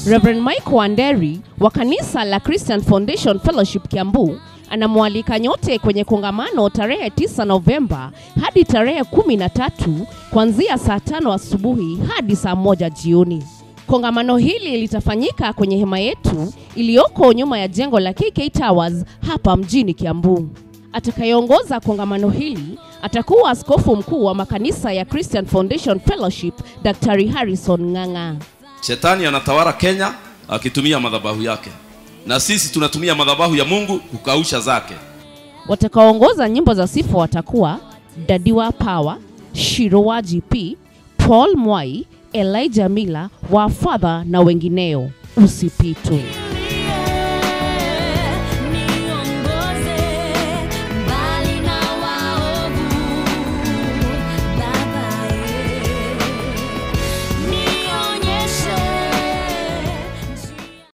Reverend Mike Wanderi wa kanisa la Christian Foundation Fellowship Kiambu anamwalika nyote kwenye kongamano tarehe 9 Novemba hadi tarehe 13 kuanzia saa tano asubuhi hadi saa moja jioni. Kongamano hili litafanyika kwenye hema yetu iliyoko nyuma ya jengo la KK Towers hapa mjini Kiambu. Atakayeongoza kongamano hili atakuwa askofu mkuu wa makanisa ya Christian Foundation Fellowship, Daktari Harrison Ng'ang'a. Shetani anatawala Kenya akitumia madhabahu yake, na sisi tunatumia madhabahu ya Mungu kukausha zake. Watakaoongoza nyimbo za sifa watakuwa Dadiwa Power, Shirowa GP, Paul Mwai, Elijah Mila, Wafadha na wengineo. Usipitwe.